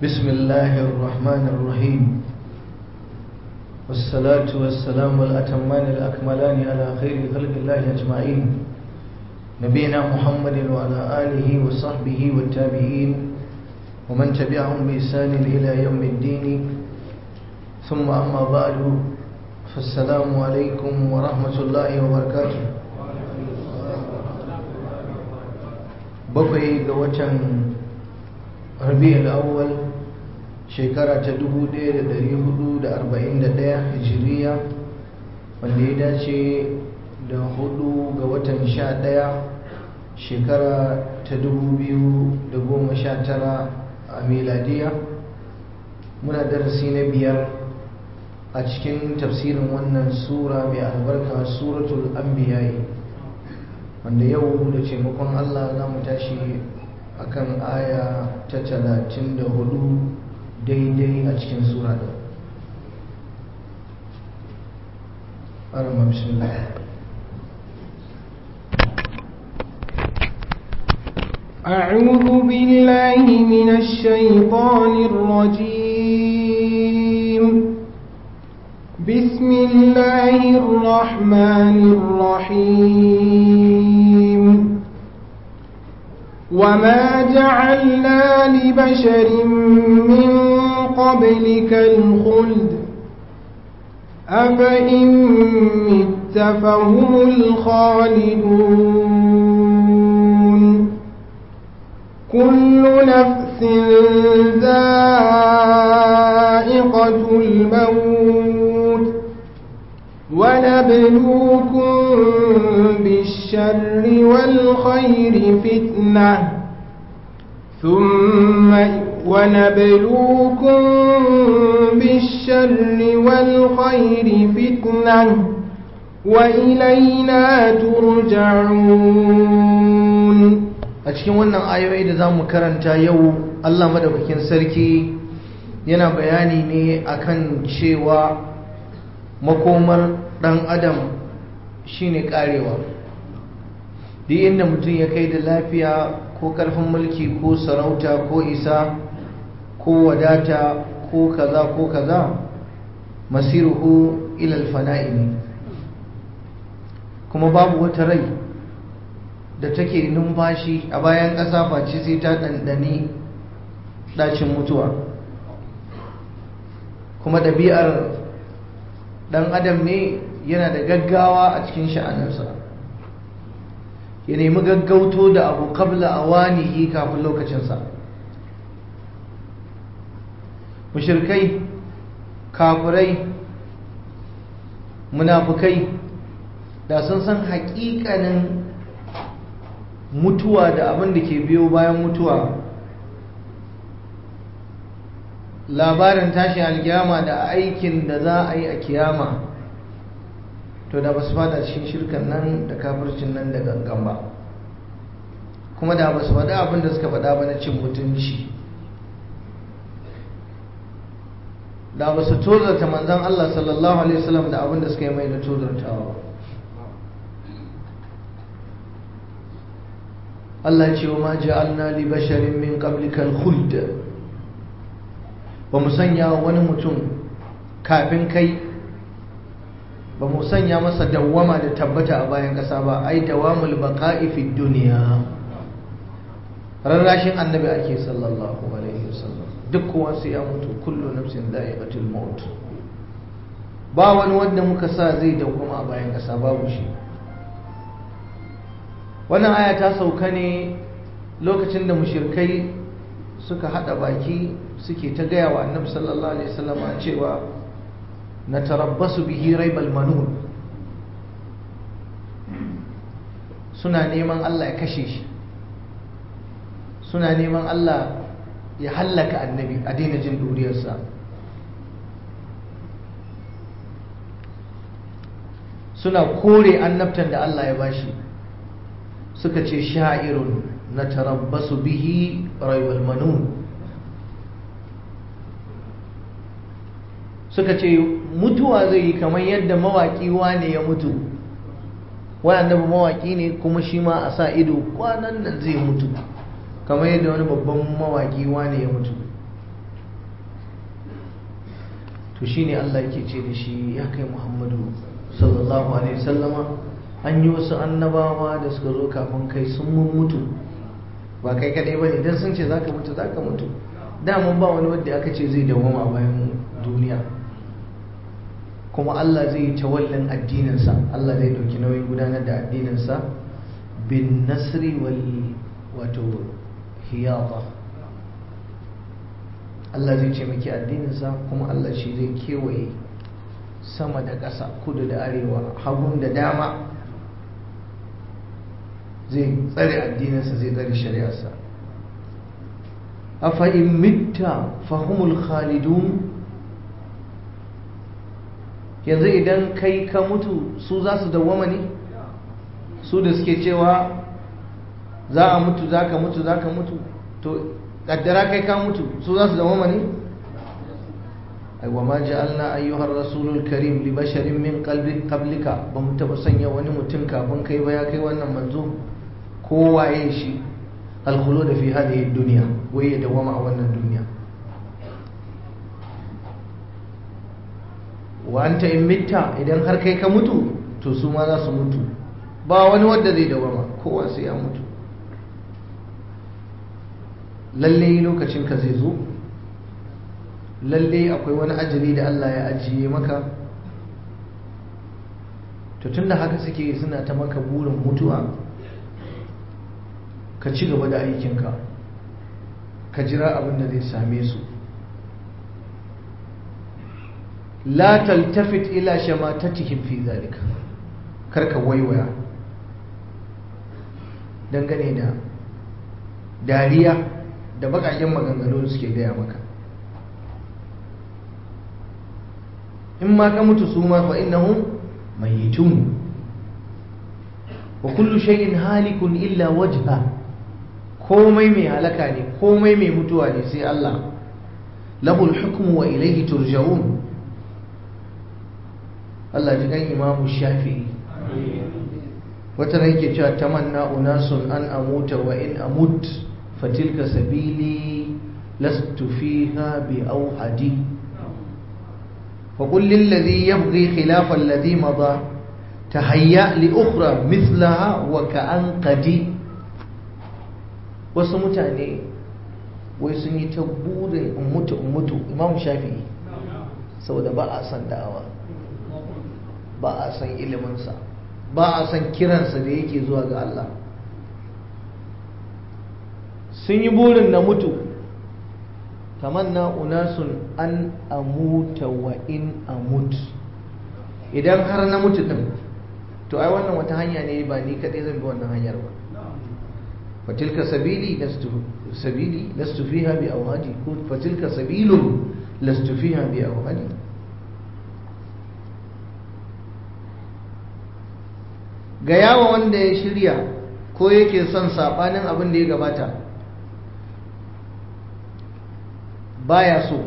بسم الله الرحمن الرحيم والصلاة والسلام الأتمان الأكملان على خير خلق الله أجمعين نبينا محمد وعلى آله وصحبه والتابعين ومن تبعهم بإحسان إلى يوم الدين ثم أما بعد فالسلام عليكم ورحمة الله وبركاته bakwai ga watan rabi'ul awwal shekara ta 1441 hijiriya wanda ya dace da hudu ga watan 11 shekara ta 2019 a miladiya muna darasi na biyar a cikin tafsirin wannan sura mai albarka suratul anbiya'i wanda yau da taimakon Allah za mu tashi akan aya ta talatin da hudu daidai a cikin sura da arama bismillah أعوذ بالله من الشيطان الرجيم بسم الله الرحمن الرحيم وما جعلنا لبشر من قبلك الخلد أفإن مت فهم الخالدون كل نفس ذائقة الموت ونبلوكم بالشر والخير فتنة ثم ونبلوكم بالشر والخير فتنة وإلينا ترجعون a cikin wannan ayoyi da za mu karanta yau Allah madaukakin sarki yana bayani ne akan cewa makomar dan adam shine karewa duk inda mutum ya kai da lafiya ko karfin mulki ko sarauta ko isa ko wadata ko kaza ko kaza masiruhu ilal fana'i ne kuma babu wata rai da take numfashi a bayan ƙasa face sai ta ɗanɗani ɗacin mutuwa kuma ɗabi'ar ɗan adam ne yana da gaggawa a cikin sha'aninsa ya nemi gaggauto da abu kabla a wanihi kafin lokacinsa mushirkai kafirai munafukai da sun san haƙiƙanin mutuwa da abin da ke biyo bayan mutuwa labarin tashin alkiyama da aikin da za a yi a kiyama to da ba su fada cikin shirkan nan da kafircin nan da gangan ba kuma da ba su faɗa abin da suka faɗa ba na cin mutunci da ba su tozarta manzan Allah sallallahu alaihi wasallam da abin da suka yi mai na tozartawa ba Allah ce wa ma ja'alna li basharin min qablikal khuld ba mu sanya wani mutum kafin kai ba mu sanya masa dawwama da tabbata a bayan ƙasa ba ai dawamul baqa'i fid dunya rarrashin annabi ake sallallahu alaihi wasallam duk kowa sai ya mutu kullu nafsin dha'iqatul maut ba wani wanda muka sa zai dawwama a bayan ƙasa babu shi wannan aya ta sauka ne lokacin da mushirkai suka hada baki suke ta gaya wa annabi sallallahu alaihi wasallam cewa na tarabbasu bihi raibal manun suna neman Allah ya kashe shi suna neman Allah ya hallaka annabi a daina jin duriyarsa suna kore annabtan da Allah ya bashi suka ce sha'irun na tarabbasu bihi raibal manun suka ce mutuwa zai yi kamar yadda mawaƙi wane ya mutu wani annabi mawaƙi ne kuma shi ma a sa ido kwanan nan zai mutu kamar yadda wani babban mawaƙi wane ya mutu to shine Allah yake ce da shi ya kai Muhammadu sallallahu alaihi wasallama an yi wasu annabawa da suka zo kafin kai sun mun mutu ba kai kadai bane dan sun ce zaka mutu zaka mutu dama ba wani wanda aka ce zai dawoma bayan duniya kuma Allah zai yi tawallin addininsa Allah zai dauki nauyin gudanar da addininsa bin nasri wal wato hiyata Allah zai ce maki addininsa kuma Allah shi zai kewaye sama da ƙasa kudu da arewa hagun da dama zai tsare addininsa zai tsare shari'arsa afa in mitta fahumul khalidun yanzu idan kai ka mutu su za su dawwama ne su da suke cewa za a mutu za ka mutu za ka mutu to kaddara kai ka mutu su za su dawwama ne ai wa ma ja'alna ayyuhar rasulul karim li basharin min qalbi qablika ba mu taba sanya wani mutum kafin kai ba ya kai wannan manzo ko waye shi alkhulud fi hadhihi dunya wai ya dawama a wannan duniya wa anta in mitta idan har kai ka mutu to su ma za su mutu ba wani wanda zai dawama kowa sai ya mutu lalle lokacin ka zai zo lalle akwai wani ajali da Allah ya ajiye maka to tunda haka suke suna ta maka burin mutuwa ka ci gaba da aikinka ka jira abin da zai same su la taltafit ila shamatatihim fi zalika karka waiwaya dangane da dariya da bakaken maganganu da suke gaya maka in ma ka mutu su ma fa innahum mayyitun wa kullu shay'in halikun illa wajha komai mai halaka ne komai mai mutuwa ne sai Allah lahul hukmu wa ilayhi turja'un Allah ji kan imamu shafi'i wata ran ke cewa tamanna unasun an amuta wa in amut fatilka sabili lastu fiha bi auhadi فقل للذي يبغي خلاف الذي مضى تهيأ لأخرى مثلها وكأن قدي wasu mutane wai sun yi ta burin in mutu in mutu imam shafi'i saboda ba a san da'awa ba a san iliminsa ba a san kiransa da yake zuwa ga Allah sun yi burin na mutu tamanna unasun an amuta wa in amut idan har na mutu din to ai wannan wata hanya ne ba ni kadai zan bi wannan hanyar ba fatilka sabili lastu sabili lastu fiha bi awhadi ko fatilka sabilun lastu fiha bi awhadi ga yawa wanda ya shirya ko yake son sabanin abin da ya gabata baya so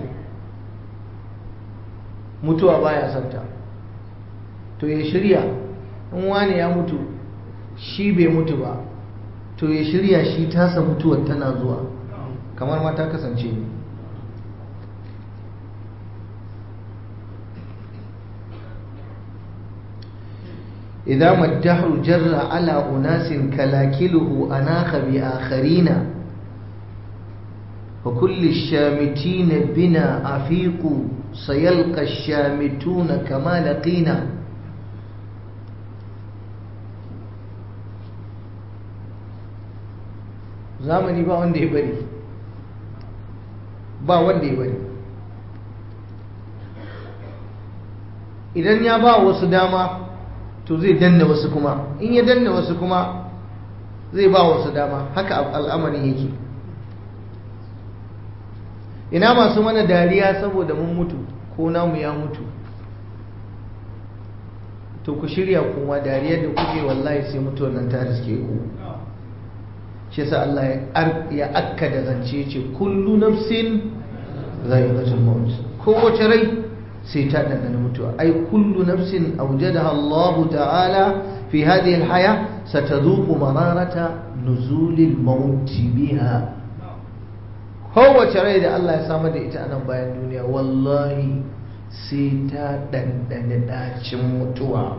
mutuwa baya santa to ya shirya in wani ya mutu shi bai mutu ba to ya shirya shi tasa mutuwar tana zuwa kamar ma ta kasance ne إذا ما الدهر جر على أناس كلاكله أناخ بآخرين وكل الشامتين بنا أفيق سيلقى الشامتون كما لقينا zamani ba wanda ya bari ba wanda ya bari idan ya ba wasu dama to zai danna wasu kuma in ya danna wasu kuma zai ba wasu dama haka al'amarin yake ina masu mana dariya saboda mun mutu ko namu ya mutu to ku shirya kuma dariyar da kuke wallahi sai mutuwar nan ta riske ku shi yasa Allah ya akka da zance ce kullu nafsin zaiqatul maut kowace rai sai ta dandana mutuwa ai kullu nafsin awjadaha Allah ta'ala fi hadhihi al-haya satadhuqu mararata nuzulil maut biha kowace rai da Allah ya samar da ita a nan bayan duniya wallahi sai ta ɗanɗani ɗacin mutuwa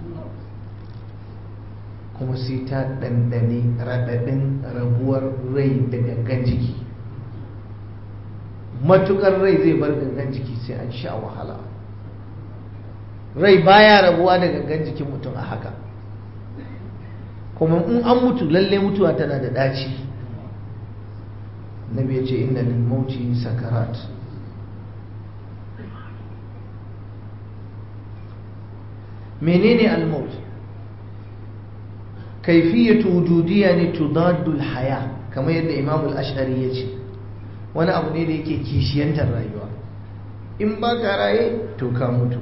kuma sai ta ɗanɗani raɗaɗin rabuwar rai da gangan jiki matukar rai zai bar gangan jiki sai an sha wahala rai baya rabuwa da gangan jikin mutum a haka kuma in an mutu lalle mutuwa tana da ɗaci nabi ya ce inna lil mauti sakarat menene al-maut kaifiyatu wujudiyya ne tudaddu al-haya kamar yadda imam al-ash'ari ya ce wani abu ne da yake kishiyantar rayuwa in ba ka raye to ka mutu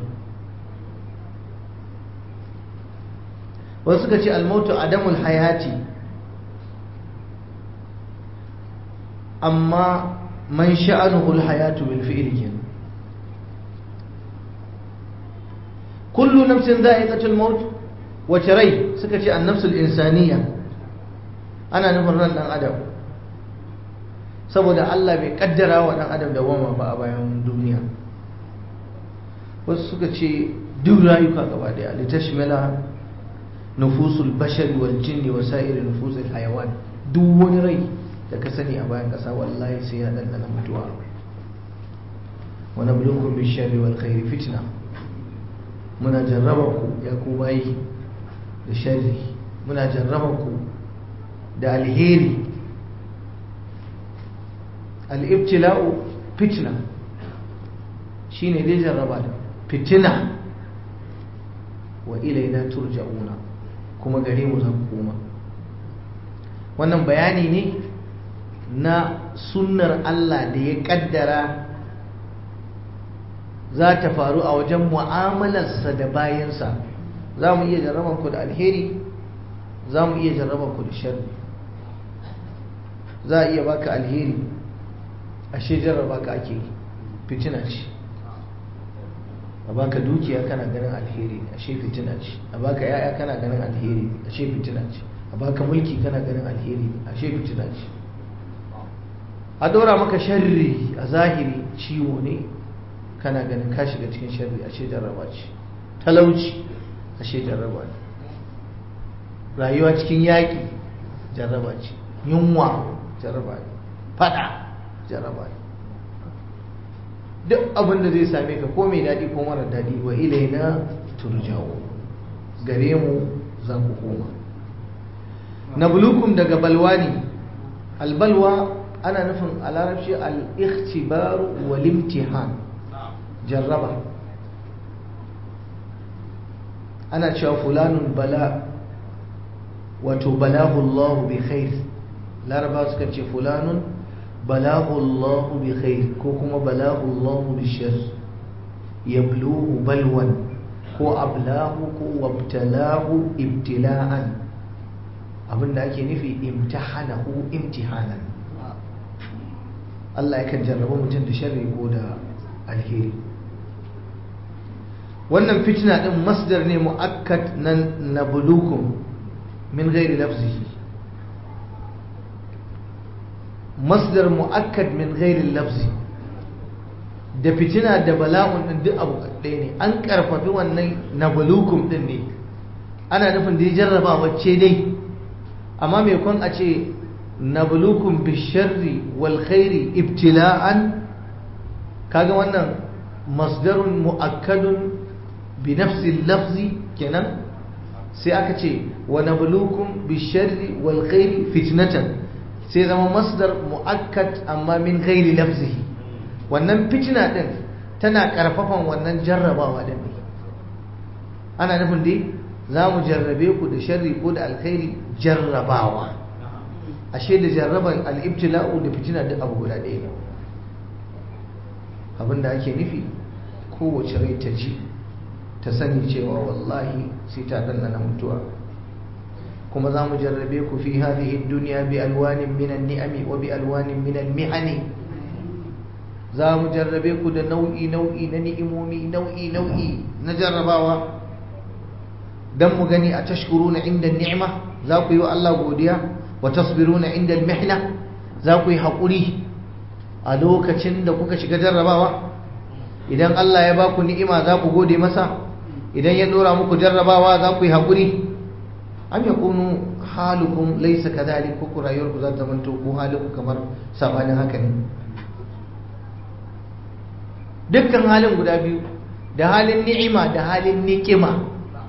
wasu suka ce almautu adamul hayati amma man sha'anuhu alhayatu bil fi'li kenan kullu nafsin dha'iqatul maut wace rai suka ce an-nafsul insaniya ana nufin ran dan adam saboda Allah bai kaddara wa dan adam da wama ba a bayan duniya wasu suka ce duk rayuka gaba daya litashmila nufusul bashari wal jinni wa sa'iri nufusul hayawan duk wani rai da ka sani a bayan kasa wallahi sai ya dandana mutuwa wa nabluukum bish-sharri wal khairi fitna muna jarraba ku ya ku bayi da sharri muna jarraba ku da alheri al-ibtila'u fitna shine dai jarraba da fitina wa ilaina turja'una kuma gare mu zan koma wannan bayani ne na sunnar Allah da ya kaddara za ta faru a wajen mu'amalarsa da bayansa za mu iya jarraban ku da alheri za mu iya jarraban ku da sharri za a iya baka alheri ashe jarraba ka ake fitina ce a baka dukiya kana ganin alheri ashe fitina ce a baka yaya kana ganin alheri ashe fitina ce a baka mulki kana ganin alheri ashe fitina ce a dora maka sharri a zahiri ciwo ne kana ganin ka shiga cikin sharri ashe jarraba ce talauci ashe jarraba ne rayuwa cikin yaƙi jarraba ce yunwa jarraba ne fada jarraba ne duk abin da zai same ka ko mai daɗi ko mara daɗi wa ilaina turjawo gare mu za ku koma na bulukum daga balwa ne albalwa ana nufin a larabci al-ikhtibaru wal imtihan jarraba ana cewa fulanun bala wato balahu Allah bi khair laraba suka ce fulanun balahu Allah bi khair ko kuma balahu Allah bi shar yabluhu balwan ko ablahu ko wabtalahu ibtila'an abinda ake nufi imtahanahu imtihanan Allah yakan jarraba mutum da sharri ko da alheri wannan fitina din masdar ne mu'akkad nan nablukum min ghairi lafzihi masdar mu'akkad min ghairi lafzi da fitina da bala'un din duk abu ɗaya ne an karfafi wannan nablukum din ne ana nufin da ya jarraba wacce dai amma mai kwan a ce nablukum bisharri wal khairi ibtila'an kaga wannan masdarun mu'akkadun bi nafsi lafzi kenan sai aka ce wa nablukum bisharri wal khairi fitnatan sai zama masdar mu'akkad amma min ghairi lafzihi wannan fitina din tana karfafan wannan jarrabawa din ne ana nufin dai za mu jarrabe ku da sharri ko da alkhairi jarrabawa ashe da jarraban al'ibtila'u da fitina duk abu guda ɗaya ne abinda ake nufi kowace rai ta ji ta sani cewa wallahi sai ta danna mutuwa kuma za mu jarrabe ku fi hadhihi duniya bi alwanin minan ni'ami wa bi alwanin minan mihani za mu jarrabe ku da nau'i nau'i na ni'imomi nau'i nau'i na jarrabawa dan mu gani a tashkuruna inda ni'ima za ku yi wa Allah godiya wa tasbiruna inda al-mihna za ku yi haƙuri a lokacin da kuka shiga jarrabawa idan Allah ya ba ku ni'ima za ku gode masa idan ya dora muku jarrabawa za ku yi haƙuri am yakunu halukum laysa kadhalik ko ku rayuwar ku za ta manto ko halinku kamar sabanin haka ne dukkan halin guda biyu da halin ni'ima da halin niƙima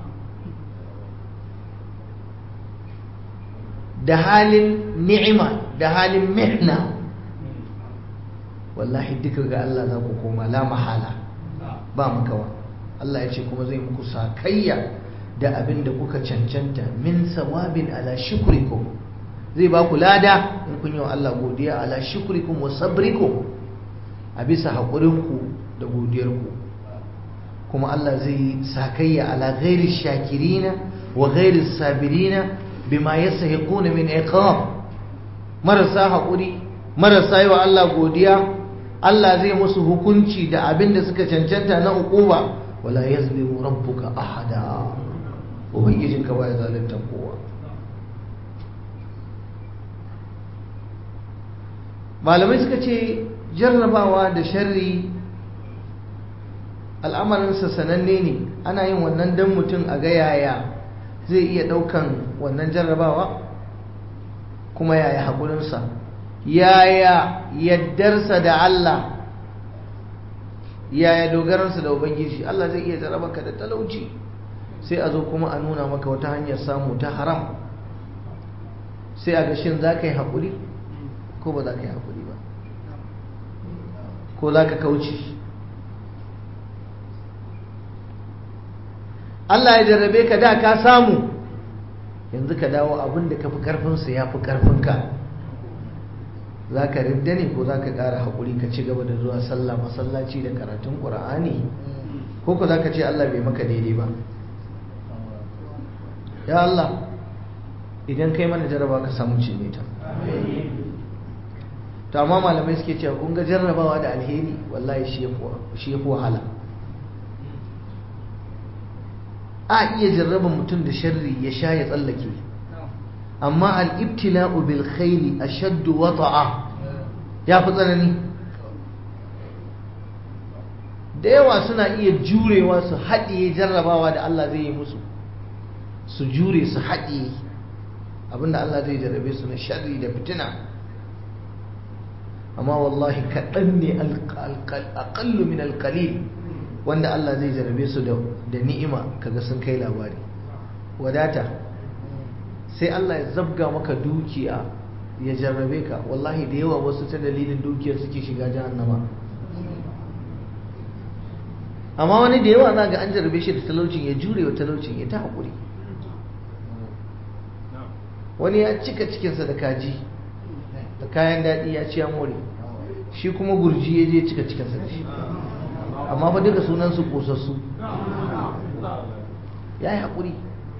da halin ni'ima da halin mihna wallahi duka ga Allah za ku koma la mahala ba makawa Allah ya ce kuma zai muku sakayya da abin da kuka cancanta min sawabin ala shukrikum zai ba ku lada in kun yi wa Allah godiya ala shukrikum wa sabrikum a bisa haƙurinku da godiyarku kuma Allah zai sakayya ala ghairi shakirina wa ghairi sabirina bima yasahiquna min iqam marasa haƙuri marasa yi wa Allah godiya Allah zai musu hukunci da abin da suka cancanta na uquba wala yazlimu rabbuka ahada ubangijinka baya zalunta kowa malamai suka ce jarrabawa da sharri al'amarinsa sananne ne ana yin wannan dan mutum a ga yaya zai iya ɗaukan wannan jarrabawa kuma yaya haƙurinsa yaya yaddarsa da Allah yaya dogaransa da ubangiji Allah zai iya jarrabaka da talauci sai a zo kuma a nuna maka wata hanyar samu ta haram sai a ga shin za ka yi haƙuri ko ba za ka yi haƙuri ba ko za ka kauce Allah ya jarrabe ka da ka samu yanzu ka dawo abin da ka fi ƙarfinsa ya fi ƙarfinka za ka ridda ne ko za ka ƙara haƙuri ka ci gaba da zuwa sallah masallaci da karatun ƙura'ani ko ko za ka ce Allah bai maka daidai ba ya Allah idan kai mana jarraba ka samu cinye ta to amma malamai suke cewa kun ga jarrabawa da alheri wallahi shi ya fi wahala a iya jarraban mutum da sharri ya sha ya tsallake amma al'ibtila'u bil khairi ashaddu wata'a ya fi tsanani da yawa suna iya jurewa su haɗiye jarrabawa da Allah zai yi musu su jure su haɗiye abinda Allah zai jarrabe su na sharri da fitina amma wallahi kaɗan ne aƙallu min alƙalil wanda Allah zai jarrabe su da ni'ima kaga sun kai labari wadata sai Allah ya zabga maka dukiya ya jarrabe ka wallahi da yawa wasu ta dalilin dukiyar suke shiga jahannama amma wani da yawa za ga an jarrabe shi da talaucin ya jure wa talaucin ya ta haƙuri wani ya cika cikinsa da kaji da kayan daɗi ya ci ya more shi kuma gurji ya je cika cikinsa da shi amma fa duka sunansu ƙosassu ya yi haƙuri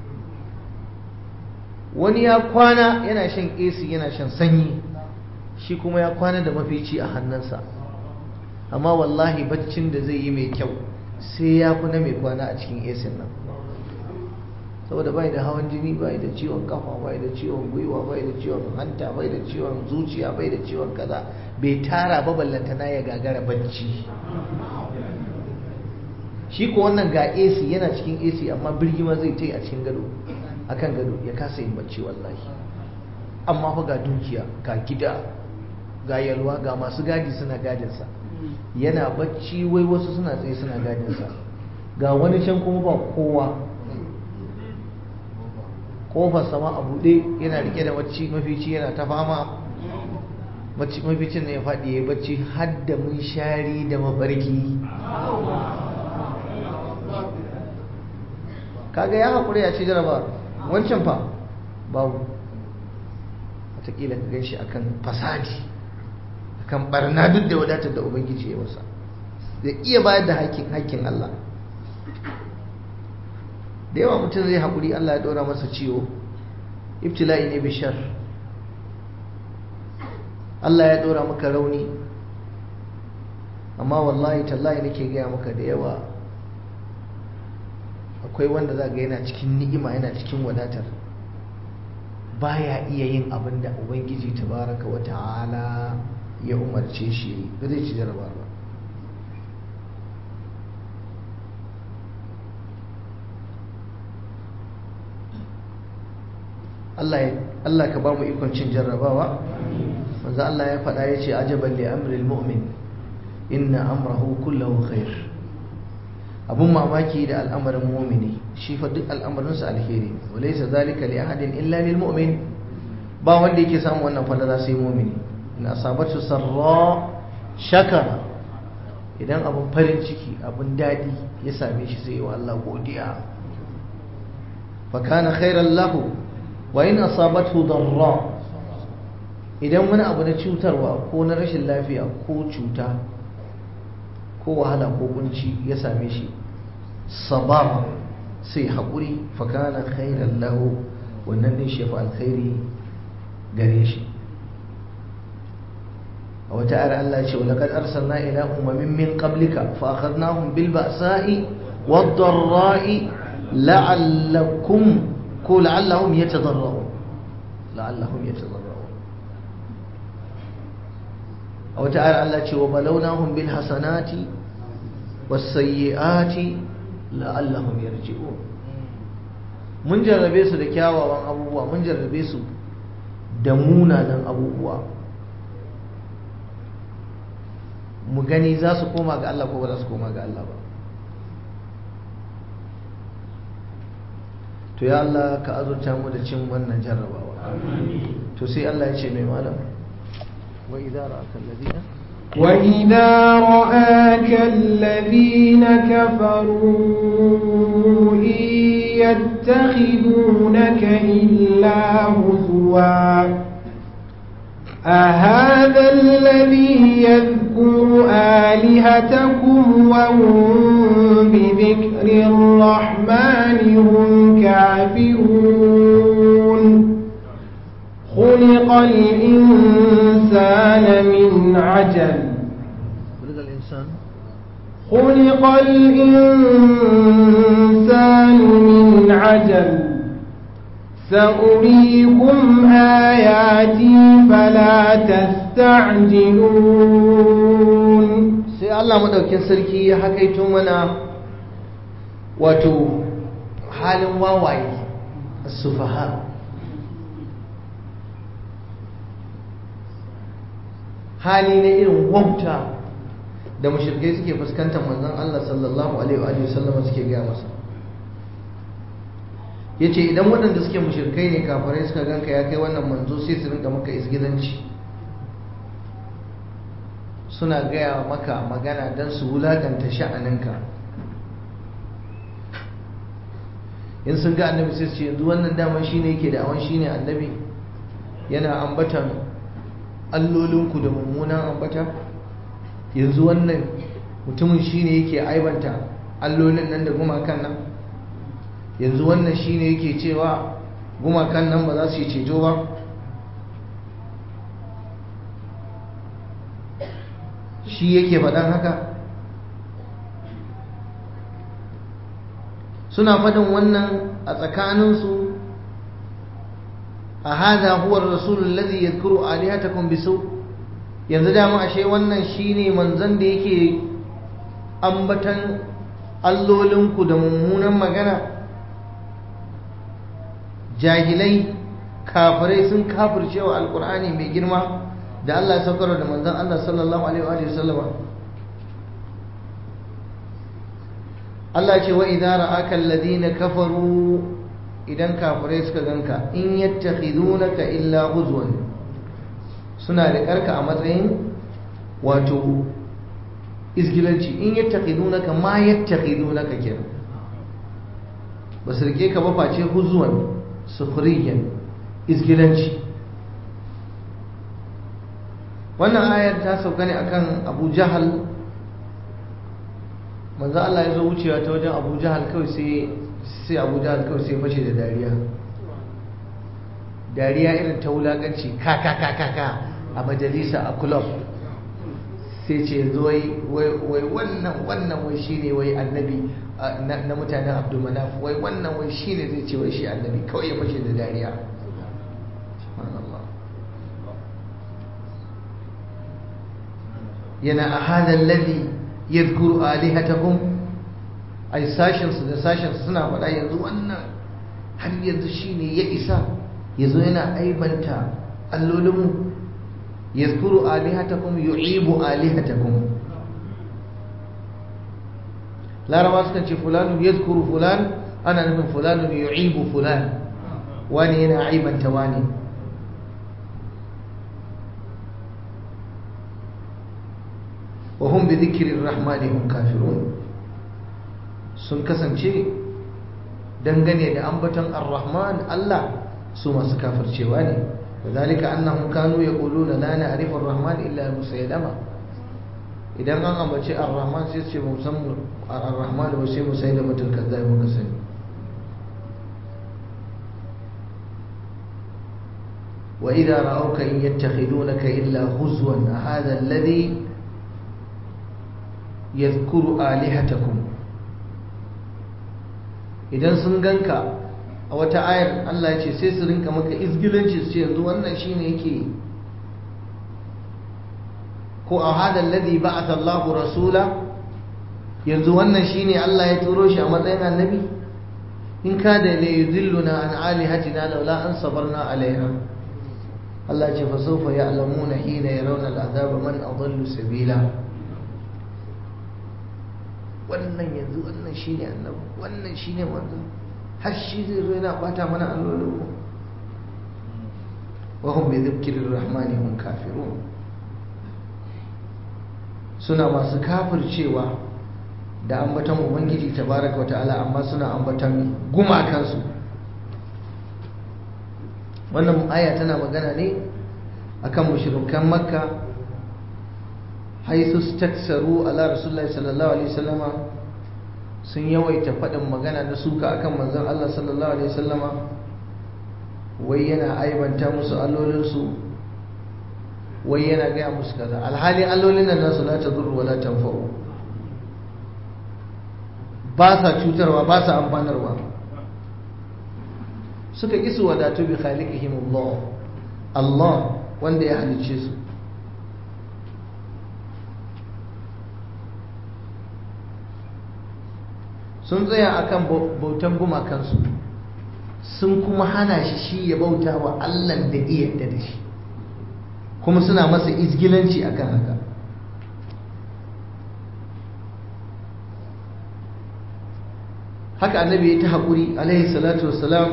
wani ya kwana yana shan AC yana shan sanyi shi kuma ya kwana da mafici a hannunsa amma wallahi baccin da zai yi mai kyau sai ya fi na mai kwana a cikin AC nan saboda bai da hawan jini bai da ciwon kafa bai da ciwon gwiwa bai da ciwon hanta bai da ciwon zuciya bai da ciwon kaza bai tara ba ballantana ya gagara bacci shi ko wannan ga AC yana cikin AC amma birgima zai ta yi a cikin gado akan gado ya kasa yin bacci wallahi amma fa ga dukiya ga gida ga yalwa ga masu gadi suna gadinsa yana bacci wai wasu suna tsaye suna gadinsa ga wani can kuma ba kowa kofar sama a buɗe yana rike da bacci mafici yana ta fama maficin ne ya faɗi ya yi bacci har da mun shari da mafarki kaga ya haƙuri ya ci jaraba wancan fa babu watakila ka gan shi akan fasadi akan barna duk da wadatar da ubangiji ya masa da iya bayar da haƙƙin Allah da yawa mutum zai haƙuri Allah ya ɗora masa ciwo ibtila'i ne bishar Allah ya ɗora maka rauni amma wallahi tallahi nake gaya maka da yawa akwai wanda za ga yana cikin ni'ima yana cikin wadatar baya iya yin abin da ubangiji tabaraka wa ta'ala ya umarce shi ba zai ci jaraba ba Allah Allah ka ba mu ikon cin jarrabawa manzo Allah ya faɗa ya ce ajaban li amril mu'min inna amrahu kullahu khair abun mamaki da al'amarin mu'mini shi fa duk al'amarinsa alheri ne walaysa zalika li ahadin illa lil mu'min ba wanda yake samu wannan falala sai mu'mini in asabatu sarra shakara idan abun farin ciki abun dadi ya same shi sai wa Allah godiya fa kana khairan lahu wa in asabathu darra idan wani abu na cutarwa ko na rashin lafiya ko cuta ko wahala ko kunci ya same shi sababa sai haƙuri fakana khairan lahu wannan ne shi alkhairi gare shi a wata ayar Allah ce walaqad arsalna ila umamin min qablika fa akhadnahum bil ba'sa'i wad dharra'i la'allakum ko la'allahum yatadarra'un la'allahum yatadarra'un a wata ayar Allah ce wa balawnahum bil hasanati was sayyiati la'allahum yarji'un mun jarrabe su da kyawawan abubuwa mun jarrabe su da munanan abubuwa mu gani za su koma ga Allah ko ba za su koma ga Allah ba to ya Allah ka azurta mu da cin wannan jarrabawa to sai Allah ya ce mai malam wa idza ra'aka alladhina وإذا رآك الذين كفروا إن يتخذونك إلا هزوا أهذا الذي يذكر آلهتكم وهم بذكر الرحمن هم كافرون خلق الإنسان من عجل خلق الإنسان خلق الإنسان من عجل سأريكم آياتي فلا تستعجلون sai Allah madaukin sarki ya hakaito mana wato halin wawaye sufaha hali na irin wauta da mushrikai suke fuskantar manzon Allah sallallahu alaihi wa sallam suke gaya masa yace idan waɗanda suke mushrikai ne kafirai suka ganka ya kai wannan manzo sai su rinka maka isgidanci suna gaya maka magana don su wulakanta sha'aninka in sun ga annabi sai su ce yanzu wannan daman shine yake da awon shine annabi yana ambatan allolinku da mummunan ambata yanzu wannan mutumin shine yake aibanta allolin nan da gumakan nan yanzu wannan shine yake cewa gumakan nan ba za su yi ceto ba shi yake faɗan haka suna faɗin wannan a tsakaninsu a hada huwar rasulun lazi ya kuro alihatakum bisu yanzu dama ashe wannan shine manzon da yake ambatan allolinku da mummunan magana jahilai kafirai sun kafircewa alkur'ani mai girma da Allah ya saukar da manzon Allah sallallahu alaihi wa sallama Allah ce wa idza ra'aka alladhina kafaru idan kafirai suka ganka in yattakhidunaka illa huzwan suna da karka a matsayin wato izgilanci in yattakhidunaka ma yattakhidunaka kenan ba su rike ka ba face huzwan sukhriyan izgilanci wannan ayar ta sauka ne akan abu jahal manzo Allah ya zo wucewa ta wajen abu jahal kawai sai sai abu jahal kawai sai fashe da dariya dariya irin ta wulakanci ka ka ka ka ka a majalisa a club sai ce yanzu wai wai wannan wannan wai shine wai annabi na mutanen abdulmanaf wai wannan wai shine zai ce wai shi annabi kawai ya fashe da dariya subhanallah yana a hadar lalli ya zukuru alihatakum ai sashensu da sashensu suna faɗa yanzu wannan har yanzu shine ya isa yazo yana aibanta allolinmu yazkuru alihatakum yu'ibu alihatakum laraba sukan ce fulanun yazkuru fulan ana nufin fulanun yu'ibu fulan wani yana aibanta wani wa hum bi dhikri rahmani hum kafirun sun kasance dangane da ambaton ar-rahman Allah su masu kafircewa ne wadhalika annahum kanu yaquluna la na'rifu ar-rahman illa musaylama idan an ambaci ar-rahman sai su ce mu san ar-rahman ba sai musaylama tul kazzab muka sani وإذا رأوك إن يتخذونك إلا هزوا هذا الذي يذكر آلهتكم idan sun ganka a wata ayar Allah ya ce sai su rinka maka izgilanci su ce yanzu wannan shine yake ko a hada alladhi ba'atha Allah rasula yanzu wannan shine Allah ya turo shi a matsayin annabi in ka da la yudilluna an alihatina laula an sabarna alaiha Allah ce fa sawfa ya'lamuna hina yarawna al'azaba man adallu sabila wannan yanzu wannan shine annabi wannan shine manzo har shi zai zo yana bata mana allolin wa hum bi dhikrir rahmani hum kafirun suna masu kafircewa da ambatan ubangiji tabaraka wa ta'ala amma suna ambatan gumakansu wannan aya tana magana ne akan mushrikan makka haisu staksaru ala rasulullahi sallallahu alaihi wasallama sun yawaita faɗin magana na suka akan manzon Allah sallallahu alaihi wasallama wai yana aibanta musu allolinsu wai yana gaya musu kaza alhali allolin nan nasu la tadurru wala tanfa'u ba sa cutarwa ba sa amfanarwa suka ƙi su wadatu bi khaliqihim Allah Allah wanda ya halicce su sun tsaya akan bautan gumakansu sun kuma hana shi shi ya bauta wa Allah da iya da shi kuma suna masa izgilanci akan haka haka annabi ya ta haƙuri alaihi salatu wassalam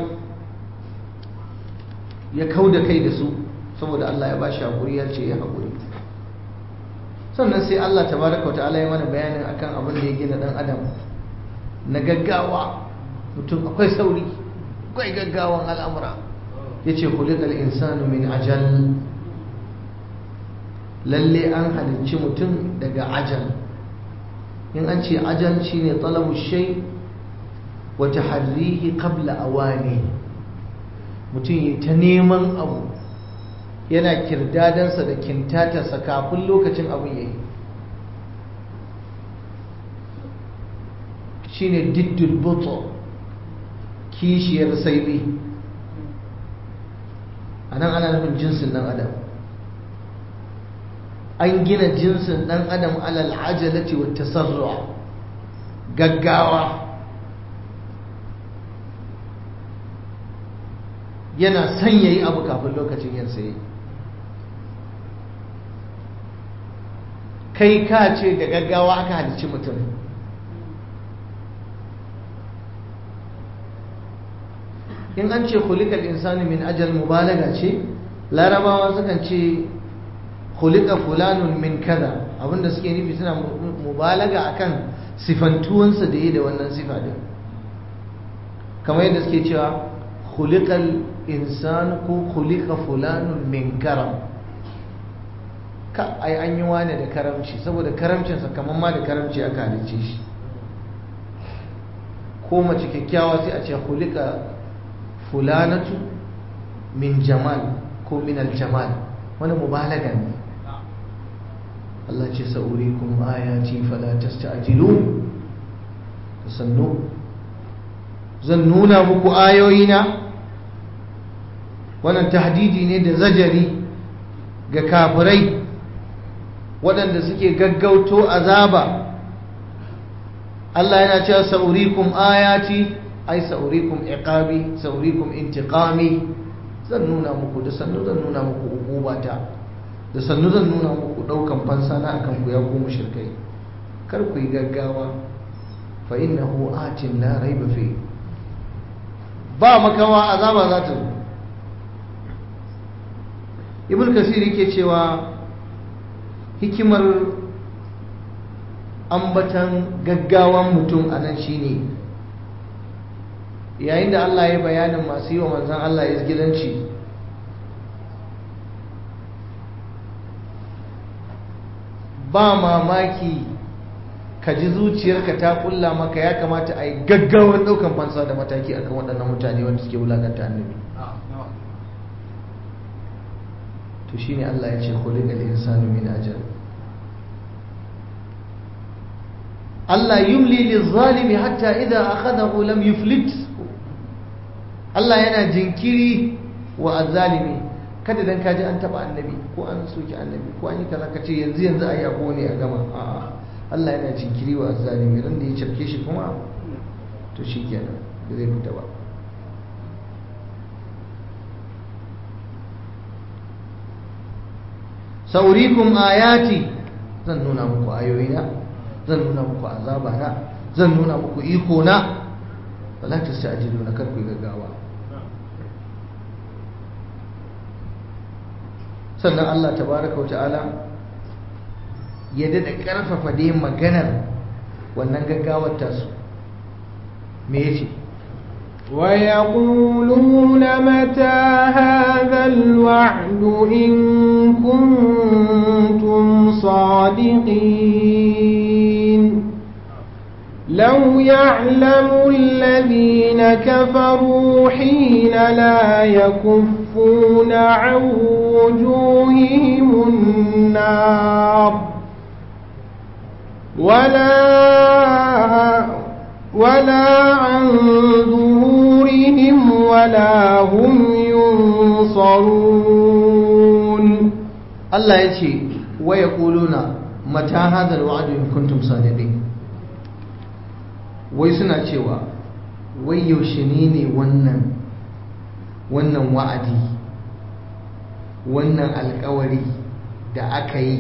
ya kau da kai da su saboda Allah ya ba shi haƙuri ya ce ya haƙuri sannan sai Allah tabaraka ta'ala ya mana bayanin akan abin da ya gina ɗan adam na gaggawa mutum akwai sauri akwai gaggawan al'amura ya ce kulikal insanu min ajal lalle an halicci mutum daga ajal in an ce ajal shine talabu shay wa taharrihi qabla awani mutum yi ta neman abu yana kirdadansa da kintatarsa kafin lokacin abin yayi shine diddul buto kishiyar saibi a nan ana nufin jinsin ɗan adam an gina jinsin ɗan adam alal ajalati wa tasarru'a gaggawa yana son yayi abu kafin lokacin yin sai kai ka ce da gaggawa aka halicci mutum in an ce khuliqal insani min ajal mubalaga ce larabawa sukan ce khuliqa fulanun min kaza abinda suke nufi suna mubalaga akan sifantuwansa da yi da wannan sifa din kamar yadda suke cewa khuliqal insan ko khuliqa fulanun min karam ka ai an yi wane da karamci saboda karamcinsa kamar ma da karamci aka halicce shi ko mace kyakkyawa sai a ce khuliqa fulanatu min jamal ko min aljamal wani mubalaga ne Allah ce sa'urikum ayati fala tasta'jilu sannu zan nuna muku ayoyina wannan tahdidi ne da zajari ga kafirai waɗanda suke gaggauto azaba Allah yana cewa sa'urikum ayati ai sa'urikum iqabi sa'urikum intiqami zan nuna muku da sannu zan nuna muku ukubata da sannu zan nuna muku daukan fansa na akan ku ya ku mushrikai kar ku yi gaggawa fa innahu atin la raiba fi ba makawa azaba za ta zo ibn kasir yake cewa hikimar ambatan gaggawan mutum a nan shine yayin da Allah ya bayanin masu yi wa manzan Allah ya gidanci ba mamaki ka ji zuciyarka ta kulla maka ya kamata a yi gaggawar daukan fansa da mataki akan waɗannan mutane wanda suke wulakanta annabi to shine Allah ya ce khuliqal insanu min ajal Allah yumli lizalimi hatta idza akhadahu lam yuflit Allah yana jinkiri wa azzalimi kada dan kaji an taba annabi ko an soki annabi ko an yi kaza kace yanzu yanzu ayi abu ne a gama a'a Allah yana jinkiri wa azzalimi ran da ya cafke shi kuma to shikenan da zai fita ba saurikum ayati zan nuna muku ayoyina zan nuna muku azabana zan nuna muku iko na wala tastajiluna kar ku gaggawa sannan Allah tabaraka wa ta'ala ya dada karfafa dai maganar wannan gaggawar tasu me yace ويقولون متى هذا الوعد إن كنتم صادقين لو يعلم الذين كفروا حين لا يكفون عن وجوههم النار ولا ولا عن ظهورهم ولا هم ينصرون Allah ya ce waya ƙuluna mata hadar wa'adu in kuntum sadiqin wai suna cewa wai yaushe ne ne wannan wannan wa'adi wannan alkawari da aka yi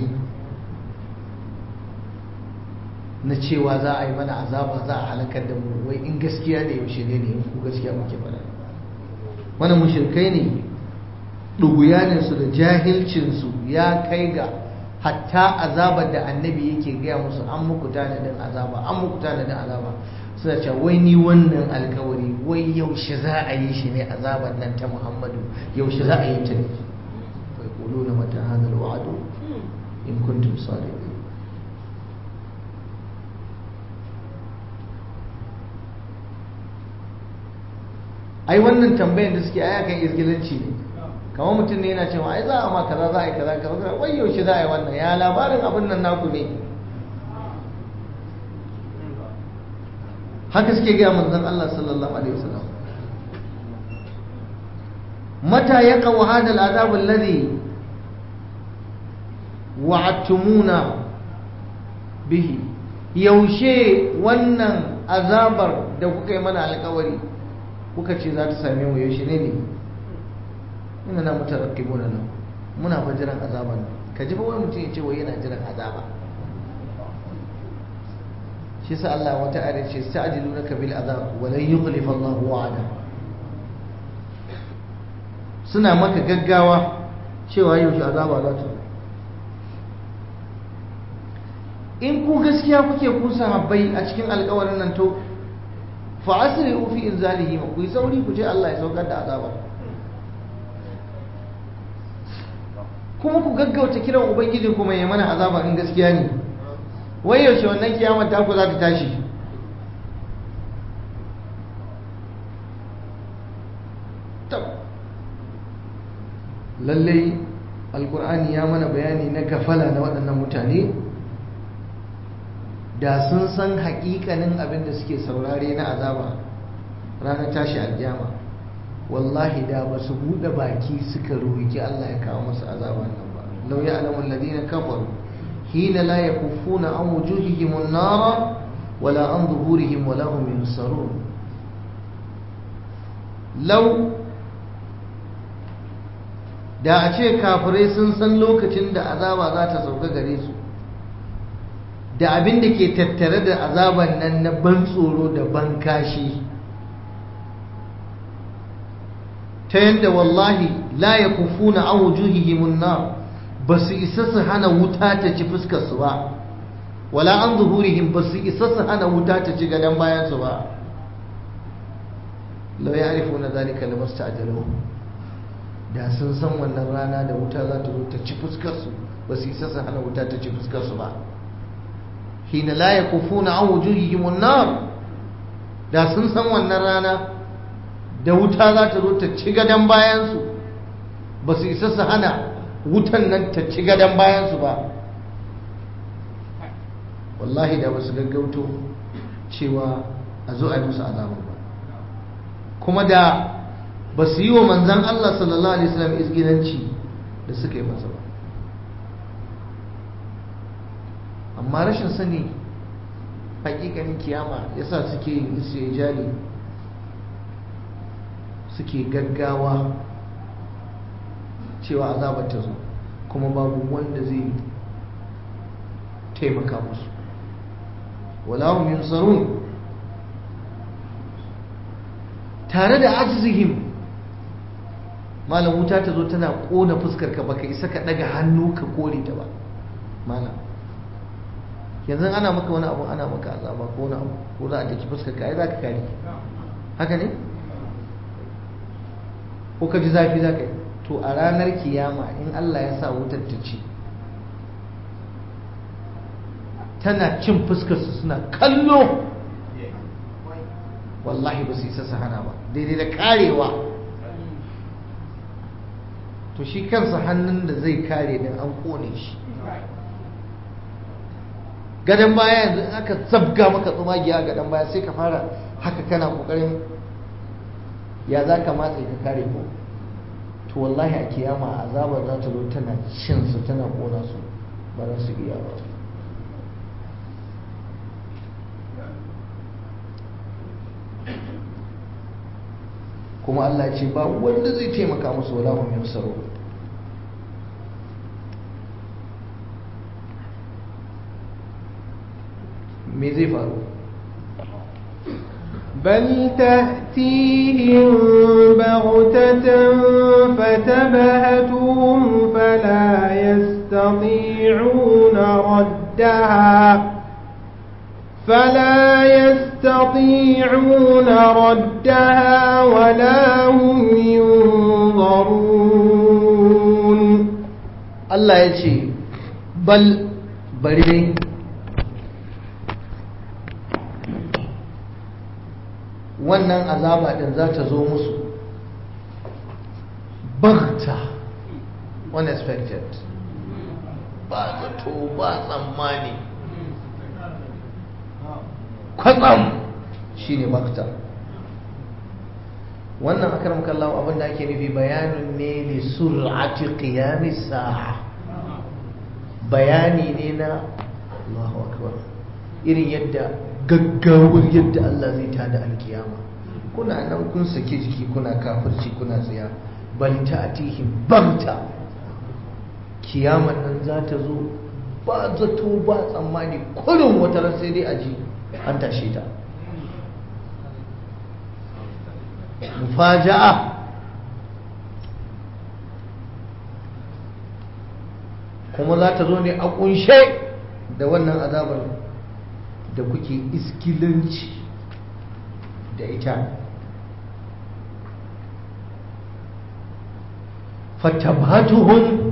na cewa za a yi mana azaba za a halakar da mu wai in gaskiya ne yaushe ne ne in ku gaskiya muke fara wannan mushrikai ne ɗuguyaninsu da jahilcinsu ya kai ga hatta azabar da annabi yake gaya musu an muku tanadin azaba an muku tanadin azaba suna cewa wai ni wannan alkawari wai yaushe za a yi shi ne azabar nan ta muhammadu yaushe za a yi ta ne wai kulu na mata hadal wa'adu in kuntum sadiqin ai wannan tambayar da suke aya kan izgilanci ne kamar mutum ne yana cewa ai za a ma kaza za a yi kaza kaza wai yaushe za a yi wannan ya labarin abin nan naku ne haka suke gaya manzon Allah sallallahu alaihi wasallam mata yaqa hada al'adab alladhi wa'adtumuna bihi yaushe wannan azabar da kuka yi mana alƙawari kuka ce za ta same mu yaushe ne ne ina na mutarakkibuna nan muna fa jiran azaba nan ka ji fa wani mutum ya ce wai yana jiran azaba shi sa Allah wata ayar ce sta'jilunaka bil azab wa lan yukhlifa Allahu wa'ada suna maka gaggawa cewa yaushe azaba za ta in ku gaskiya kuke kusa habbai a cikin alƙawarin nan to fa asri'u fi inzalihi ku yi sauri ku ce Allah ya saukar da azaba kuma ku gaggauta kiran ubangiji kuma ya mana azaba in gaskiya ne wai yaushe wannan kiyamar ta ku za ta tashi lallai alkur'ani ya mana bayani na kafala na waɗannan mutane da sun san haƙiƙanin abin da suke saurare na azaba ranar tashi aljama wallahi da ba su buɗe baki suka roƙi Allah ya kawo masu azaban nan ba lau ya alamu alladhina kafaru hina la yakuffuna an wujuhihim an-nara wala an zuhurihim wala hum yunsarun law da a ce kafirai sun san lokacin da azaba za ta sauka gare su da abin da ke tattare da azaban nan na ban tsoro da ban kashi ta yadda wallahi la ya kufuna an wujuhihimun nar ba su isa su hana wuta ta ci fuskarsu ba wala an zuhurihim ba su isa su hana wuta ta ci gadon bayansu ba lau ya arifu na zalika da masu ta'ajalu da sun san wannan rana da wuta za ta zo ta ci fuskarsu ba su isa su hana wuta ta ci fuskarsu ba hina la ya kufuna an wujuhihimun nar da sun san wannan rana da wuta za ta zo ta ci gadon bayansu ba su isa su hana wutan nan ta ci gadon bayansu ba wallahi da ba su gaggauto cewa a zo a yi musu azabar ba kuma da ba su yi wa manzan Allah sallallahu Alaihi wasallam izginanci da suka yi masa ba amma rashin sani hakikanin kiyama yasa suke yin istijali suke gaggawa cewa azabar ta zo kuma babu wanda zai taimaka musu walahum yunsarun tare da ajizihim malam wuta ta zo tana kona fuskar ka baka isa ka daga hannu ka kore ta ba malam yanzu ana maka wani abu ana maka azaba ko wani abu ko za a daki fuskar ka ai za ka kare haka ne ko ka ji zafi za ka yi to a ranar kiyama in Allah ya sa wutar ta ci tana cin fuskarsu suna kallo wallahi ba su isa su hana ba daidai da karewa to shi kansa hannun da zai kare din an kone shi gadon baya yanzu in aka zabga maka tsumagiya a gadon baya sai ka fara haka kana kokarin ya za ka matse ka kare ko to wallahi a kiyama azabar za ta zo tana cin su tana kona su ba za su iya ba kuma Allah ce ba wanda zai taimaka musu wala hum yansaro me zai faru بل تأتيهم بغتة فتبهتهم فلا يستطيعون ردها فلا يستطيعون ردها ولا هم ينظرون Allah ya ce bal bari dai wannan azaba din za ta zo musu bagta unexpected ba zato ba tsammani kwatsam shi ne bakta wannan akaram kallawa abinda ake nufi bayanin ne li sur'ati qiyamis sa'a bayani ne na Allahu akbar irin yadda gaggawar yadda Allah zai tada alkiyama kuna nan kun sake jiki kuna kafirci kuna tsaya bal ta'tihim bagta kiyaman nan za ta zo ba zato ba tsammani kullum wata ran sai dai aji an tashe ta mufaja'a kuma za ta zo ne a kunshe da wannan azabar da kuke iskilanci da ita fatabatuhum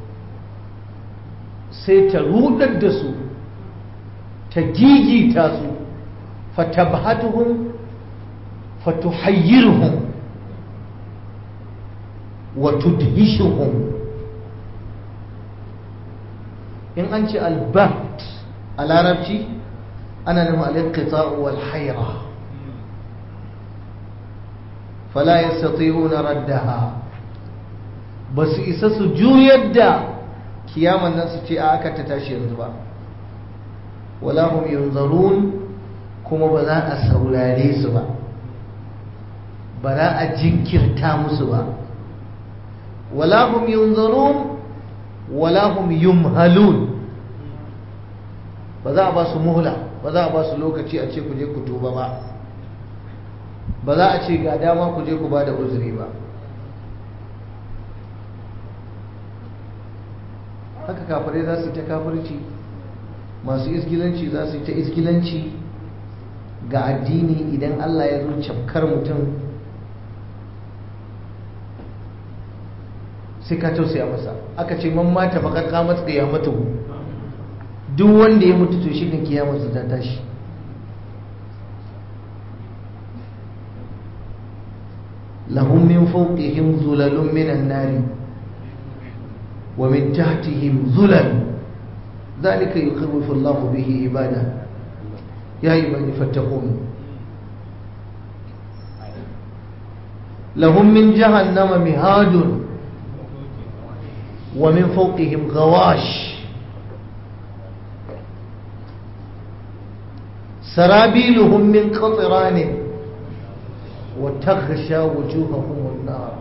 sai ta rudar da su ta gigita su fatabatuhum fatuhayyirhum wa tudhishuhum in an ce albat a larabci ana nufin al-inqita'u wal hayra fala yastati'una raddaha basu isa su juyar da kiyaman nan su ce a aka ta tashi yanzu ba wala hum yunzarun kuma ba za a saurare su ba ba za a jinkirta musu ba wala hum yunzarun wala hum yumhalun ba za a ba su muhla ba za a ba su lokaci a ce ku je ku tuba ba ba za a ce ga dama ku je ku ba da uzuri ba haka kafirai za su yi ta kafirci masu isgilanci za su yi ta isgilanci ga addini idan Allah ya zo cafkar mutum sai ka tausaya masa aka ce man mata faƙar kamat mata duk wanda ya mutu to shi ne kiyamarsa ta tashi lahum min fawqihim zulalun minan nari wa min tahtihim zulal ذلك يخوف الله به عباده يا عبادي فاتقون لهم من جهنم مهاد ومن فوقهم غواش سرابيلهم من قطران وتغشى وجوههم النار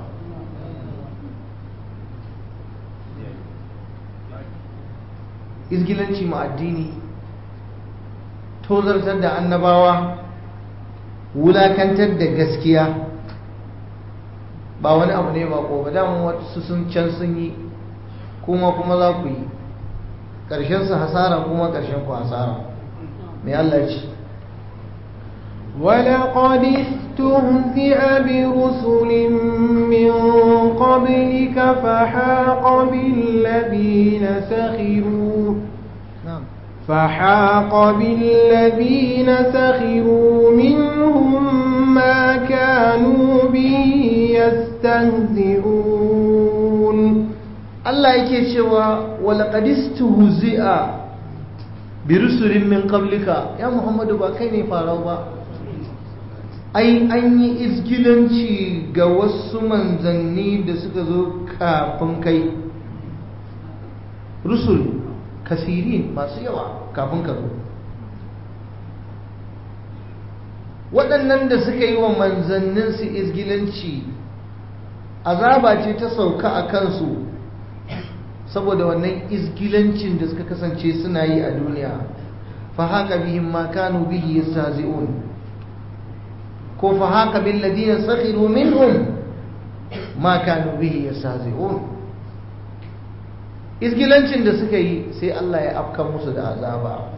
izgilanci ma addini tozartar da annabawa wulakantar da gaskiya ba wani abu ne ba ko ba damun wasu sun can sun yi kuma kuma za ku yi ƙarshensu hasara kuma ƙarshen ku hasara mai Allah ce ولقد استهزئ برسل من قبلك فحاق بالذين سخروا نعم فحاق بالذين سخروا منهم ما كانوا به يستهزئون Allah yake cewa walaqad istuhzi'a bi rusulin min qablika ya Muhammadu ba kai ne farau ba ai an yi izgilanci ga wasu manzanni da suka zo kafin kai rusul kasirin masu yawa kafin ka zo waɗannan da suka yi wa manzanninsu izgilanci azaba ce ta sauka a kansu saboda wannan izgilancin da suka kasance suna yi a duniya fa haka bihim ma kanu bihi yastahzi'un ko fa haka bil ladina sakhiru minhum ma kanu bihi yastahzi'un izgilancin da suka yi sai Allah ya afka musu da azaba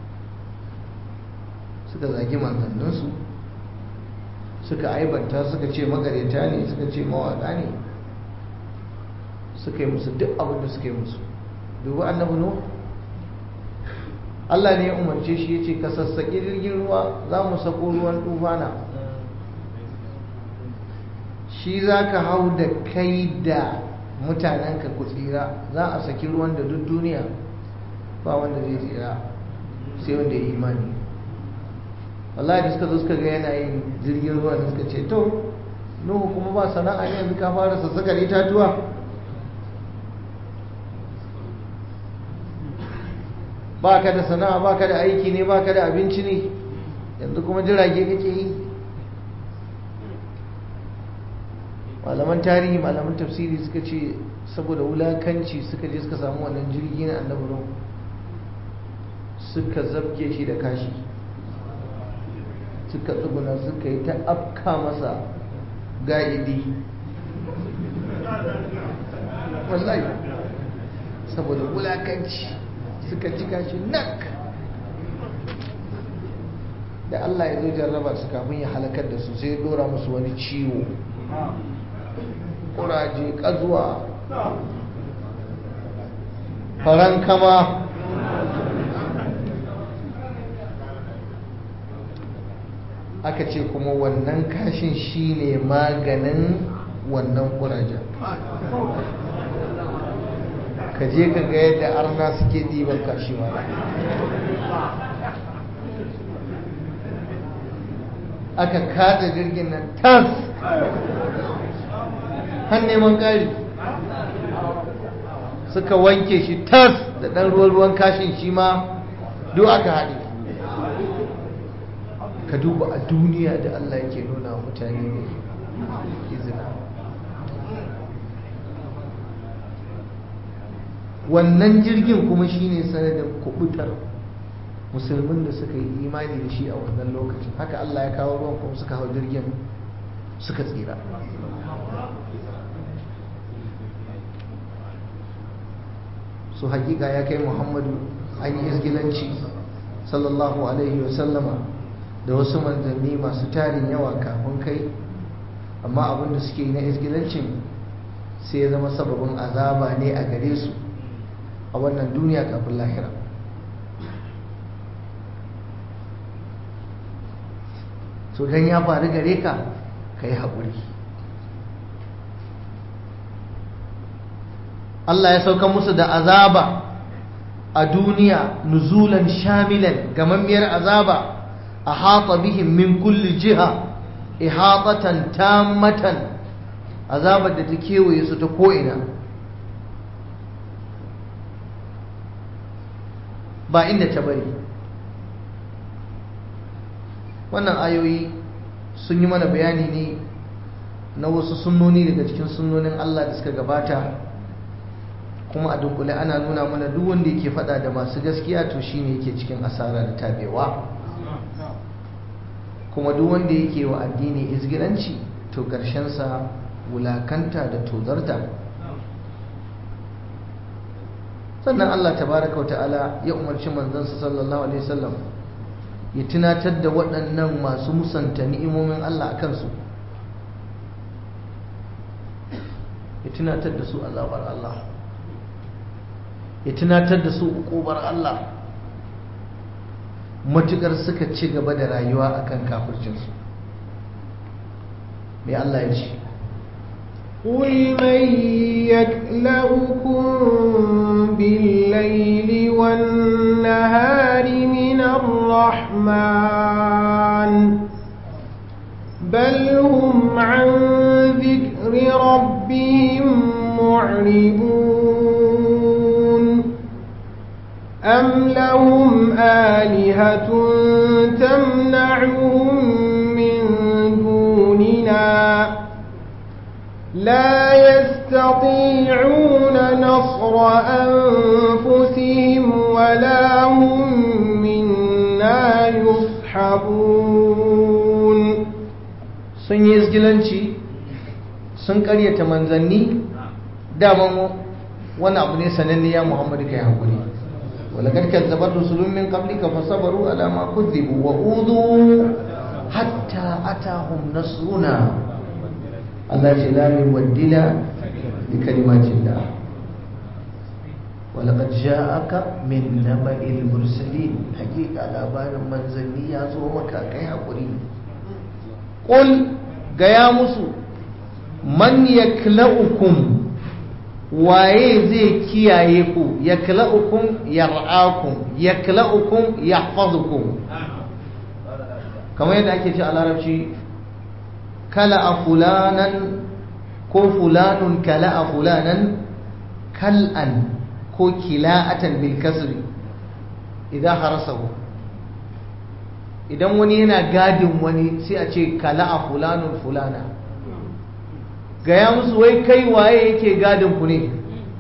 suka zagi manzanninsu suka aibanta suka ce magareta ne suka ce mawaka ne suka yi musu duk abin da suka yi musu dubu annabi nuh Allah ne ya umarce shi ya ce ka sassaƙi jirgin ruwa za mu sako ruwan tufana shi za ka hau da kai da mutanenka ku tsira za a saki ruwan da duk duniya ba wanda zai tsira sai wanda ya imani wallahi da suka zo suka ga yana yin jirgin ruwa da suka ce to nuhu kuma ba sana'a ne yanzu ka fara sassakar itatuwa ba ka da sana'a ba ka da aiki ne ba ka da abinci ne yanzu kuma jirage kake yi malaman tarihi malaman tafsiri suka ce saboda wulakanci suka je suka samu wannan jirgi na annabi suka zabge shi da kashi suka tsuguna suka yi ta afka masa ga'idi wallahi saboda wulakanci suka cika shi nak da Allah ya zo jarraba su kafin ya halakar da su sai ya dora musu wani ciwo ƙuraje ƙazuwa faran kama aka ce kuma wannan kashin shine maganin wannan ƙurajen ka je ka ga yadda arna suke ɗiban kashi ma aka kada jirgin nan tas har neman ƙari suka wanke shi tas da ɗan ruwan kashin shi ma duk aka haɗe ka duba a duniya da Allah yake nuna mutane ne izina wannan jirgin kuma shine sanadin kubutar musulmin da suka yi imani da shi a wannan lokacin haka Allah ya kawo ruwan kuma suka hau jirgin suka tsira su hakika ya kai muhammadu an yi izgilanci sallallahu alaihi wasallama da wasu manzanni masu tarin yawa kafin kai amma abinda suke yi na izgilancin sai ya zama sababin azaba ne a gare su a wannan duniya kafin lahira so don ya faru gare ka ka yi haƙuri Allah ya sauka musu da azaba a duniya nuzulan shamilan gamammiyar azaba a haƙa bihin min kulli jiha ihatatan tammatan azabar da ta kewaye su ta ko'ina ba inda ta bari wannan ayoyi sun yi mana bayani ne na wasu sunnoni daga cikin sunnonin Allah da suka gabata kuma a dunkule ana nuna mana duk wanda yake fada da masu gaskiya to shine yake cikin asara da tabewa kuma duk wanda yake wa addini izgiranci to sa wulakanta da tozarta sannan Allah tabaraka wa ta'ala ya umarci manzansa sallallahu alaihi wasallam ya tunatar da waɗannan masu musanta ni'imomin Allah a kansu ya tunatar da su azabar Allah ya tunatar da su ukubar Allah matukar suka ci gaba da rayuwa akan kafircinsu mai Allah ya ce قل من يكلؤكم بالليل والنهار من الرحمن بل هم عن ذكر ربهم معرضون أم لهم آلهة تمنعهم من دوننا لا يستطيعون نصر أنفسهم ولا هم منا يصحبون sun yi izgilanci sun karyata manzanni daman wani abu ne sananne ya muhammadu kai hakuri ولقد كذبت رسل من قبلك فصبروا على ما كذبوا وأوذوا حتى أتاهم نصرنا الله لا يبدل لكلمات الله ولقد جاءك من نبأ المرسلين حقيقة لابان منزلني يا زومك كي حقري قل قيا مسو من يكلؤكم waye zai kiyaye ku yakla'ukum yar'akum yakla'ukum yahfazukum kamar yadda ake ce a larabci kala a fulanan ko fulanun kala a fulanan kal'an ko kila'atan bil kasri idan harasahu idan wani yana gadin wani sai a ce kala a fulanun fulana gaya musu wai kai waye yake gadin ku ne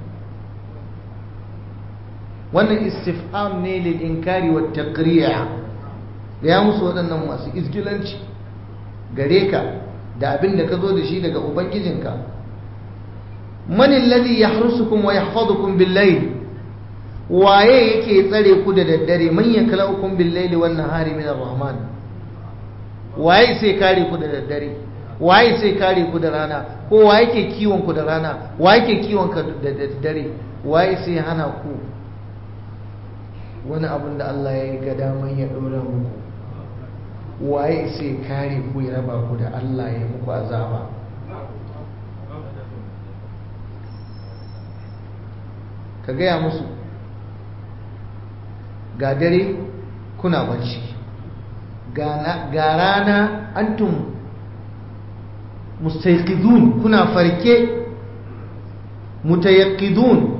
wannan istifham ne lil inkari wa taqri'a gaya musu waɗannan masu izgilanci gare ka da abin da ka zo da shi daga ubangijinka man alladhi yahrusukum wa yahfazukum bil-layl waye yake tsare ku da daddare man yaklaukum bil-layli wan nahari min ar-rahman waye sai kare ku da daddare waye sai kare ku da rana ko waye ke kiwon ku da rana waye ke kiwon ka da daddare waye sai hana ku wani abin da Allah ya ga daman ya dora muku waye sai kare ku ya raba ku da Allah ya muku azaba ka gaya musu ga dare kuna bacci ga rana antum mustaiqidun kuna farke mutayaqqidun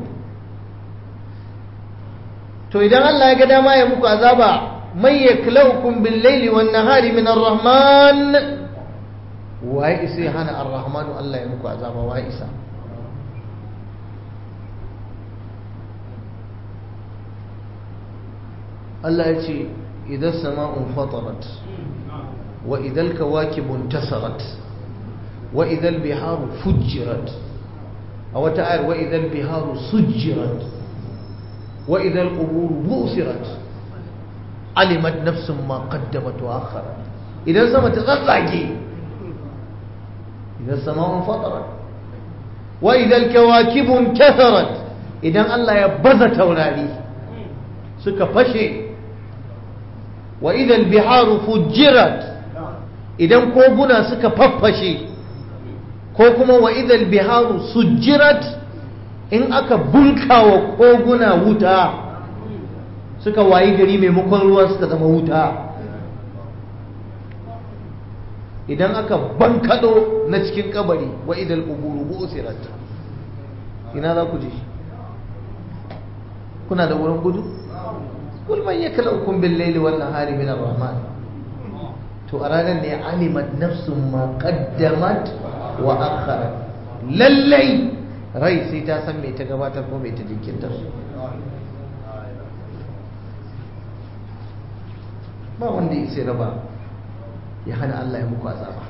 to idan Allah ya ga dama ya muku azaba mai yaklaukum bil laili wan nahari min ar-rahman wa isa hana ar-rahman Allah ya muku azaba wa isa Allah ya ce idan sama'un fatarat wa idan kawakibun tasarat wa idan biharu fujirat a wata ayar wa idan biharu sujjirat wa idan quburu busirat alimat nafsun ma qaddamat wa akharat idan sama ta tsatsage idan sama'un fatarat wa idan kawakibun tasarat idan Allah ya baza taurari suka fashe wa idan biharu fujirat idan koguna suka faffashe ko kuma wa idan biharu sujjirat in aka bunka wa koguna wuta suka wayi gari maimakon ruwa suka zama wuta idan aka bankado na cikin kabari wa idan uburu busirat ina za ku je kuna da wurin gudu kul man yakalaukum bil layli wan nahari min ar-rahman to a ranar ne alimat nafsun ma qaddamat wa akharat lallai rai sai ta san me ta gabatar ko me ta jinkirtar ba wanda ya sai raba ya hana Allah ya muku azaba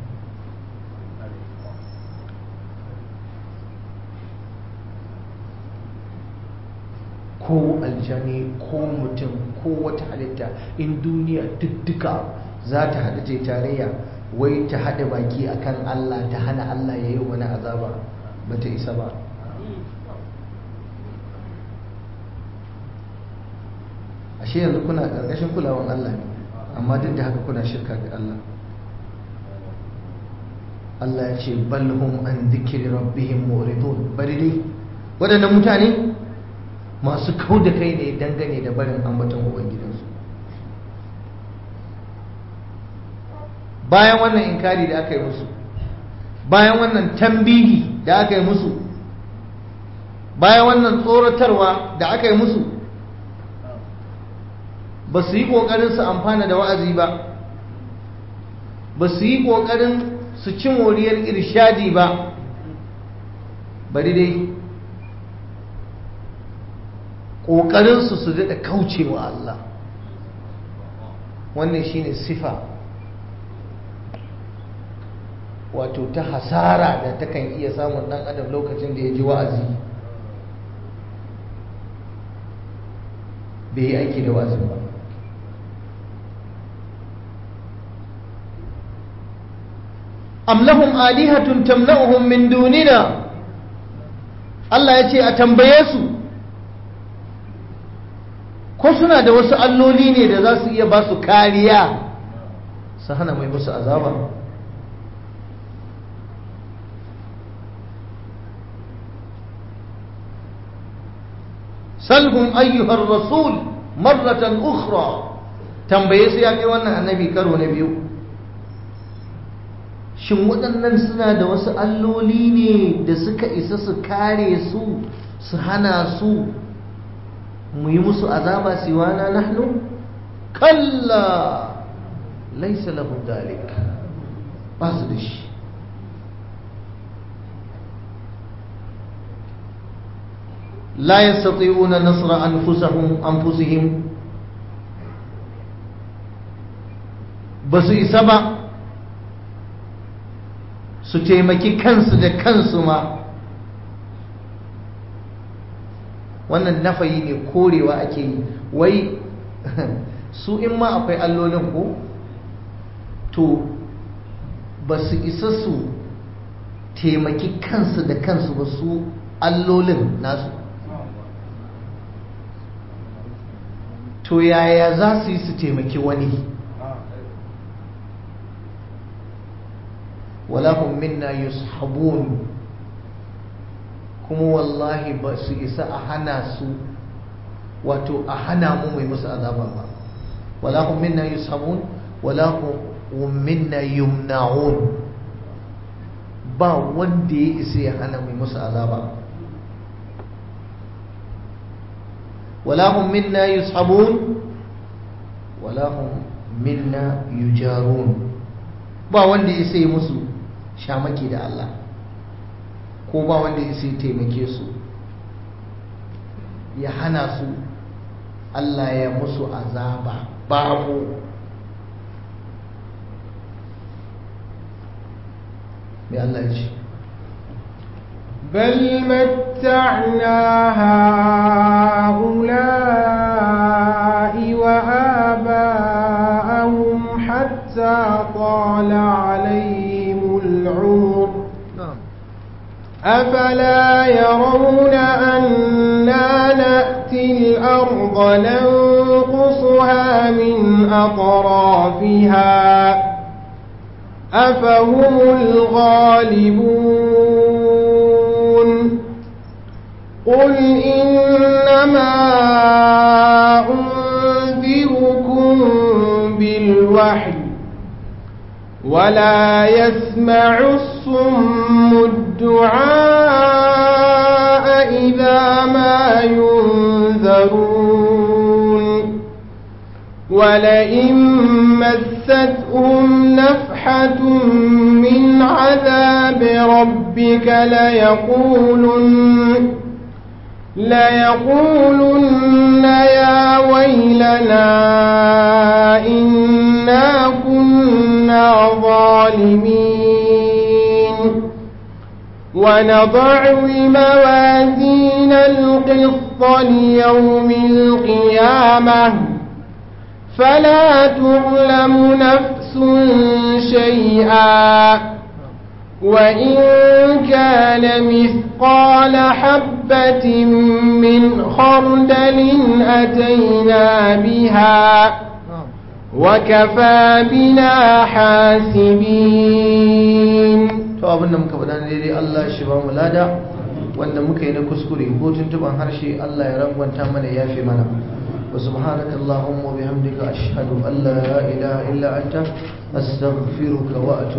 ko aljani ko mutum ko wata halitta in duniya dukka za ta haɗu ce tarayya wai ta haɗa baki akan Allah ta hana Allah ya yi wani azaba ba ta isa ba ashe yanzu kuna ƙarƙashin kulawan Allah ne amma duk da haka kuna shirka ga Allah Allah ya ce balhum an zikiri rabbihim muridun bari dai waɗannan mutane masu kau da kai ne dangane da barin ambaton ubangidansu bayan wannan inkari da aka yi musu bayan wannan tambihi da aka yi musu bayan wannan tsoratarwa da aka yi musu ba su yi ƙoƙarin su amfana da wa'azi ba ba su yi ƙoƙarin su ci moriyar irshadi ba bari dai ƙoƙarinsu su daɗa kaucewa Allah wannan shine sifa wato ta hasara da takan iya samun ɗan adam lokacin da ya ji wa'azi bai yi aiki da wa'azin ba am lahum alihatun tamna'uhum min dunina Allah ya ce a tambaye su ko suna da wasu alloli ne da za su iya ba su kariya su hana mai musu azaba salhum ayyuhar rasul marratan ukhra tambaye su ya kai wannan annabi karo na biyu shin waɗannan suna da wasu alloli ne da suka isa su kare su su hana su mu yi musu azaba siwana nahnu kalla laisa lahu dalik ba su da shi la yastati'una nasra anfusahum anfusihim ba su isa ba su taimaki kansu da kansu ma wannan nafayi ne korewa ake yi wai su in ma akwai allolin ko to ba su isa su taimaki kansu da kansu ba su allolin nasu to yaya za su yi su taimaki wani walahum minna yushabun kuma wallahi ba su isa a hana su wato a hana mu mai musu azaba ba walahum minna yushabun walahum minna yumna'un ba wanda ya isa ya hana mai musu azaba walahum minna yushabun walahum minna yujarun ba wanda ya isa ya musu shamaki da Allah ko ba wanda ya sai taimake su ya hana su Allah ya musu azaba babu mai Allah ya ce بل متعنا هؤلاء وآباءهم حتى طال عليهم العمر أفلا يرون أنا نأتي الأرض ننقصها من أطرافها أفهم الغالبون قل إنما أنذركم بالوحي ولا يسمع الصم الدعاء إذا ما ينذرون ولئن مستهم نفحة من عذاب ربك ليقولن ليقولن يا ويلنا إنا كنا ظالمين ونضع الموازين القسط ليوم القيامة فلا تظلم نفس شيئا وإن كان مثقال حبة من خردل أتينا بها وكفى بنا حاسبين to abin da muka faɗa daidai Allah shi ba mu lada wanda muka yi na kuskure ko tuntuban harshe Allah ya rangwanta mana ya fi mana wa subhanaka allahumma wa bihamdika ashhadu an la ilaha illa anta astaghfiruka wa atubu